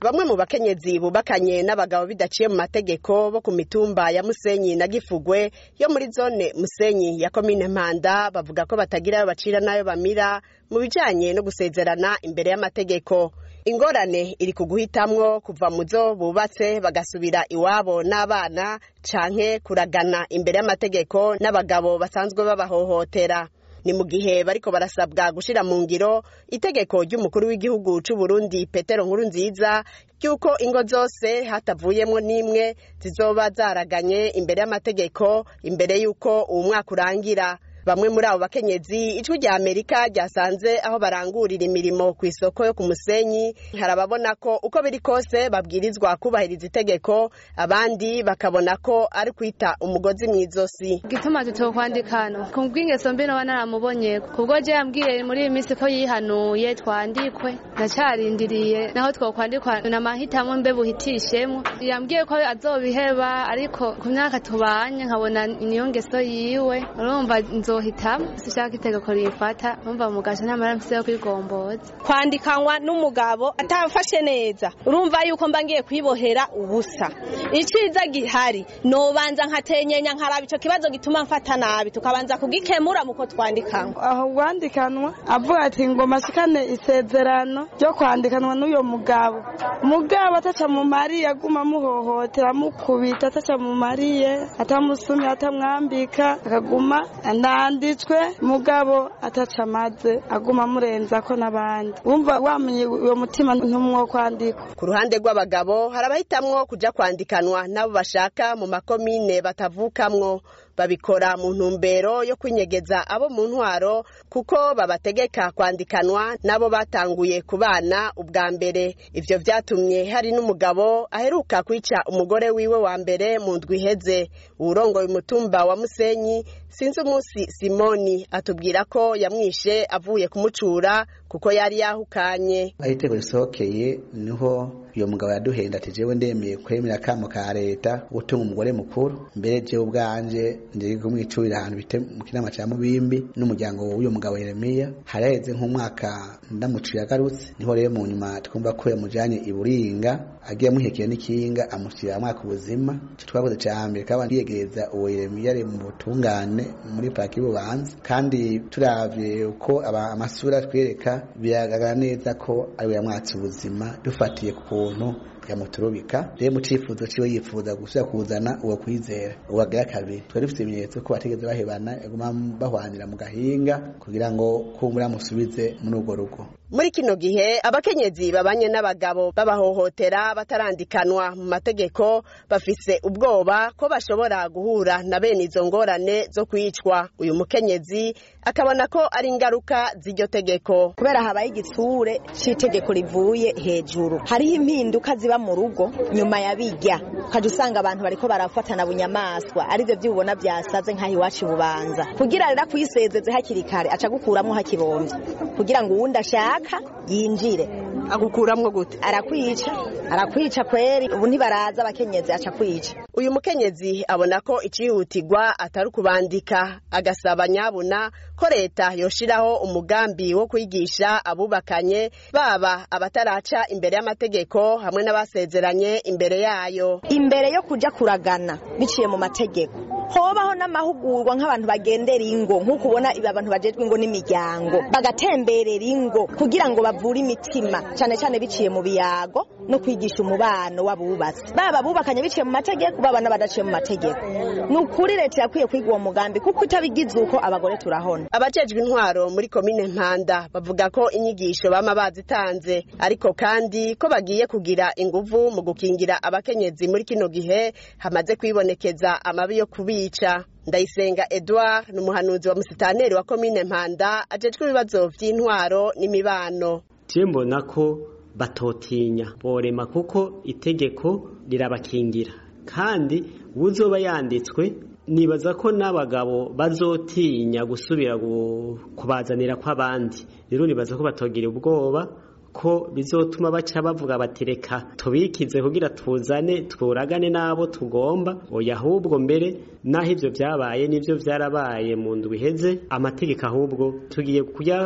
bamwe mu bakenyezi bubakanye n'abagabo bidaciye mu mategeko bo ku mitumba ya musenyi na gifugwe yo muri zone musenyi ya komine mpanda bavuga ko batagira ayo bacira n'ayo bamira mu bijanye no gusezerana imbere y'amategeko ingorane iri ku guhitamwo kuva mu zo bubatse bagasubira iwabo n'abana canke kuragana imbere y'amategeko n'abagabo basanzwe babahohotera ni mu gihe bariko barasabwa gushira mu ngiro itegeko ry'umukuru w'igihugu c'u Burundi Petero Nkuru nziza ry'uko ingo zose hatavuyemwo n'imwe zizoba zaraganye imbere y'amategeko imbere y'uko uwu mwaka urangira bamwe muri abo bakenyezi ijwi rya amerika ryasanze aho barangurira imirimo ku isoko yo ku musenyi hari ababona ko uko biri kose babwirizwa kubahiriza itegeko abandi bakabona ko ari kwita umugozi mu izosi gituma tutokwandika hano ku bw'ingeso mbi noba naramubonye kubwo je yambwiye muri iyi minsi ko yihanuye twandikwe ndacarindiriye naho twokwandikwa namahitamo mbe buhitishemwo yambwiye ko azobiheba ariko ku myaka tubanye nkabona niyo ngeso yiwe urumva nzohitamo sishaka itegeko rifata umva mugasha ntamara mfise yo kwigomboza kwandikanwa n'umugabo atamfashe neza urumva yuko mba ngiye kwibohera ubusa iciza gihari nobanza nkatenyenya nkaraba ico kibazo gituma mfata nabi tukabanza kugikemura muko twandikanwa aho rwandikanwa avuga ati ngo masikane isezerano ryo kwandikanwa n'uyo mugabo mugabo ataca mu mariye aguma amuhohotera amukubita ataca mu mariye atamusumye atamwambika akaguma nanditswe mugabo ataca amaze aguma amurenza ko n'abandi wumva wamenye uwo mutima ntumwo kwandikwa ku ruhande rw'abagabo hari abahitamwo kuja kwandikanwa n'abo bashaka mu makomine batavukamwo babikora mu ntumbero yo kwinyegeza abo mu ntwaro kuko babategeka kwandikanwa n'abo batanguye kubana ubwa mbere ivyo vyatumye hari n'umugabo aheruka kwica umugore wiwe wa mbere mu ndwi iheze uwurongoye umutumba wa musenyi sinzi umunsi simoni atubwira ko yamwishe avuye kumucura kuko yari yahukanye aho iteko risohokeye niho uyo mugabo yaduhenda ati jewe ndemeye kwemera akamo ka leta gutunga umugore mukuru mbere jewe ubwanje ndiri kumwicurira ahantu bite mu kinama ca mubimbi n'umuryango w'uyo mugabo Yeremiya haraheze nk'umwaka ndamuciye agarutse niho rero mu nyuma twumva ko yamujanye i Buringa agiye amuhekeye n'ikinga amushyira mwaka ubuzima ico twakoze ca mbere kaba ndiyegereza uwo Yeremiya ari mu butungane muri paraki y'ububanza kandi turavye uko amasura twereka biragaragara neza ko ariwe yamwatse ubuzima dufatiye ku kuntu yamuturubika rero mu cifuzo ciwe yifuza gusubira kuzana uwo kwizera uwagira kabiri twari dufite ibimenyetso ko batigeze bahebana yaguma bahwanira mu gahinga kugira ngo kumbura musubize muri urwo rugo muri kino gihe abakenyezi babanye n'abagabo babahohotera batarandikanwa mu mategeko bafise ubwoba ko bashobora guhura na bene izo ngorane zo kwicwa uyu mukenyezi akabona ko ari ingaruka z'iryo tegeko kubera habaye igitsure c'itegeko rivuye hejuru hariho impinduka ziba mu rugo nyuma ya bijya ukajya usanga abantu bariko barafatana bunyamaswa arivyo vy'ubona vyasaze nk'aho iwacu bubanza kugira rero kuyisezeze hakiri kare aca gukuramwo hakibomvye kugira ngo uwundi ashaka yinjire agukuramwo gute arakwica arakwica kweri ubu ntibaraza abakenyezi aca kwica uyu mukenyezi abona ko icihutirwa atari ukubandika agasaba nyabuna ko leta yoshiraho umugambi wo kwigisha abubakanye baba abataraca imbere y'amategeko hamwe n'abasezeranye imbere yayo imbere yo kuja kuragana biciye mu mategeko hobaho n'amahugurwa nk'abantu bagendera ingo nk'uko ubona ibi abantu bajejwe ingo n'imiryango bagatemberera ingo kugira ngo bavure imitima cyane cyane biciye mu biyago no kwigisha umubano w'abubatsi baba bubakanye biciye mu mategeko baba n'abadaciye mu mategeko ni ukuri leta yakwiye kwiga uwo mugambi kuko itabigize uko abagore turahona abajejwe intwaro muri komine mpanda bavuga ko inyigisho bama bazitanze ariko kandi ko bagiye kugira inguvu mu gukingira abakenyezi muri kino gihe hamaze kwibonekeza amabi yo kubica ndayisenga edouard ni umuhanuzi wa musitaneri wa komine mpanda ajejwe ibibazo vy'intwaro n'imibano mbona ko batotinya borema kuko itegeko rirabakingira kandi uzoba yanditswe nibaza ko n'abagabo bazotinya gusubira kubazanira kw'abandi rero nibaza ko batogira ubwoba ko bizotuma baca bavuga bati reka tubikize kugira tuzane twuragane n'abo tugomba oya ahubwo mbere naho ivyo vyabaye nivyo vyarabaye mu ndwi iheze amategeko ahubwo tugiye kujya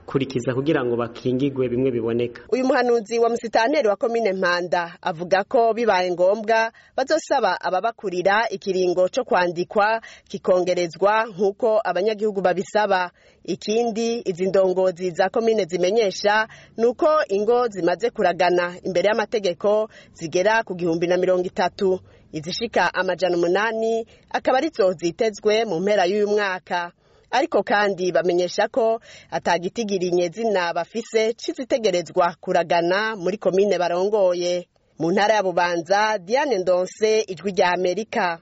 bakurikiza kugira ngo bakingigwe bimwe biboneka uyu muhanuzi wa musitanteri wa komine mpanda avuga ko bibaye ngombwa bazosaba ababakurira ikiringo co kwandikwa kikongerezwa nk'uko abanyagihugu babisaba ikindi izi ndongozi za komine zimenyesha ni uko ingo zimaze kuragana imbere y'amategeko zigera ku gihumbi na mirongo itatu izishika amajana umunani akaba arizo zitezwe mu mpera y'uyu mwaka ariko kandi bamenyesha ko atagitigiriye zina bafise c'izitegerezwa kuragana muri komine barongoye mu ntara ya bubanza diane ndonse ijwi rya amerika